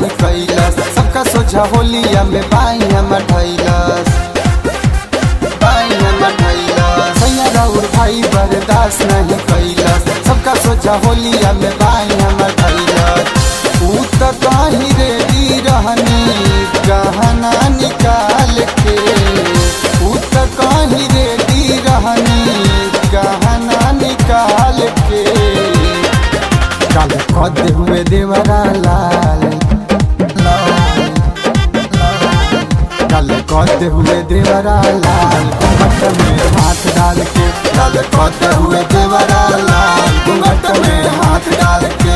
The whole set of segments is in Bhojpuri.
नहीं कैलस सबका सोझा होलिया में बाई हमर धैलस बाई हमर धैलस सैया राउर भाई बर्दाश्त नहीं कैलस सबका सोझा होलिया में बाई हमर धैलस ऊ त कहीं रेडी रहनी गहना निकाल के ऊ त कहीं रेडी रहनी गहना निकाल के काल कद हुए देवरा लाल लाल, लाल। काल कद हुए देवरा लाल घूंघट में हाथ डाल के काल कद हुए देवरा लाल घूंघट में हाथ डाल के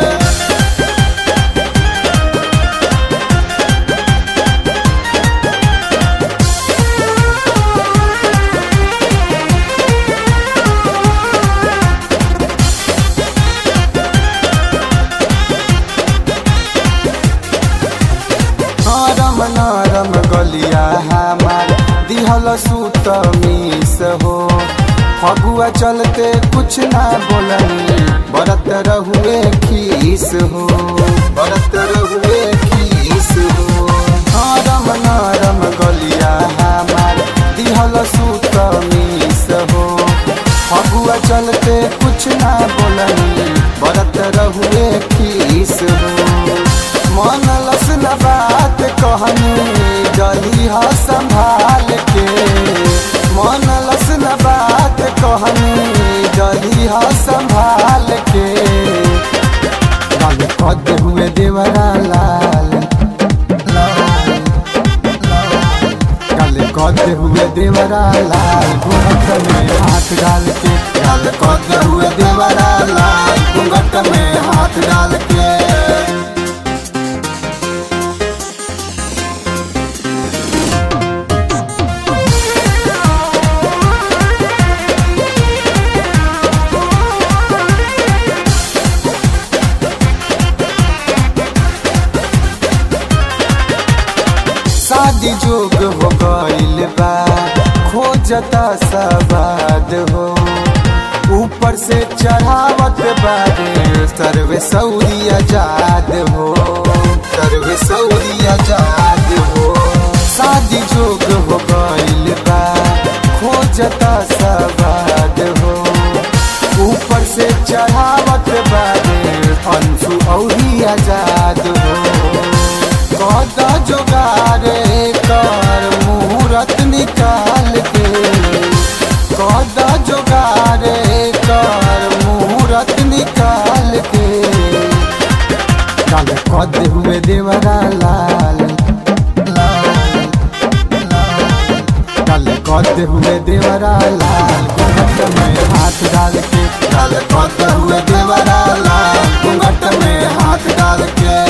नरम नरम गलिया हमार दिहल सूत मीस हो फगुआ चलते कुछ ना बोलनी बरत रहुए खीस हो बरत रहुए खीस हो नरम नरम गलिया हमार दिहल सूत मीस हो फगुआ चलते कुछ ना बोलनी बरत रहुए खीस हो मन लस न बात कहनी गली ह संभाल के मन लस न बात कहनी गली ह संभाल के लाल कद हुए देवरा लाल लाल, लाल। काल कद हुए देवरा लाल घूंघट में हाथ डाल के काल कद हुए देवरा लाल घूंघट में हाथ डाल के शादी जोग हो गइल बा खोजता सवाद हो ऊपर से चढ़ावत बारे सर्वे सऊदी आजाद हो सर्वे सऊदी आजाद हो शादी जोग हो गइल बा खोजता सवाद हो ऊपर से चढ़ावत बारे अंशु औरी आजाद हो कद जोगारे कर मुहूर्त निकाल के कद जोगारे कर मुहूर्त निकाल के काल कद हुए देवरा लाल लाल, लाल। काल कद हुए देवरा लाल घूंघट में हाथ डाल के काल कद हुए देवरा लाल घूंघट में हाथ डाल के